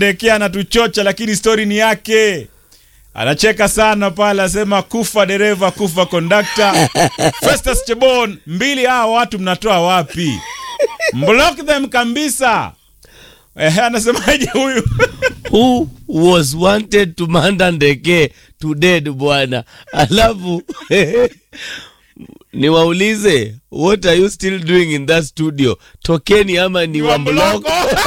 Dekea anatuchocha lakini stori ni yake. Anacheka sana pale, asema kufa dereva, kufa kondakta. Festus Chebon, mbili hawa watu mnatoa wapi? Block them kabisa. Eh, anasemaje huyu? who was wanted to manda ndeke to dead bwana alafu niwaulize what are you still doing in that studio tokeni ama ni wa block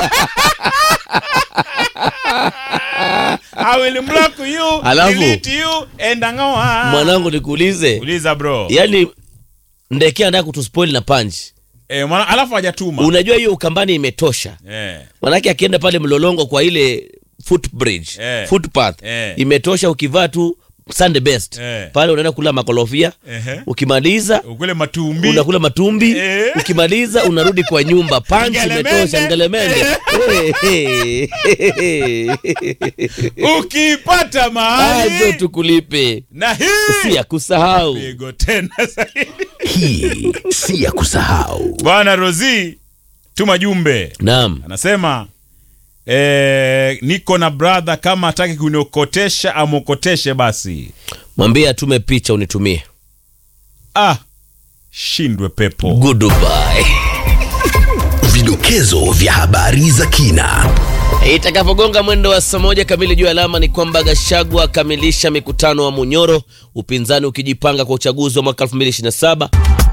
I will block you, Alafu- delete you, and ang'oa. mwanangu nikuulize Uliza bro. yani ndeke anataka kutuspoil na punch Eh, mwana, alafu hajatuma. unajua hiyo ukambani imetosha Eh. manake akienda pale mlolongo kwa ile footbridge Eh. footpath Eh. imetosha ukivaa tu sunday best Eh. pale unaenda kula makolofia Ehe. ukimaliza Ukule matumbi. unakula matumbi Eh. ukimaliza unarudi kwa nyumba panchi Ngelemende. imetosha ngelemende Eh, eh, eh. Ukipata aje mahali tukulipe na hii si ya kusahau pigo tena zaidi. Hii si ya kusahau. Bwana Rozi tuma jumbe, naam anasema eh, niko na brother, kama hataki kuniokotesha amokoteshe basi. mwambie atume picha unitumie Ah, shindwe pepo. goodbye Vidokezo vya habari za kina. itakapogonga mwendo wa saa moja kamili juu ya alama ni kwamba Gashagwa akamilisha mikutano wa Munyoro, upinzani ukijipanga kwa uchaguzi wa mwaka 2027.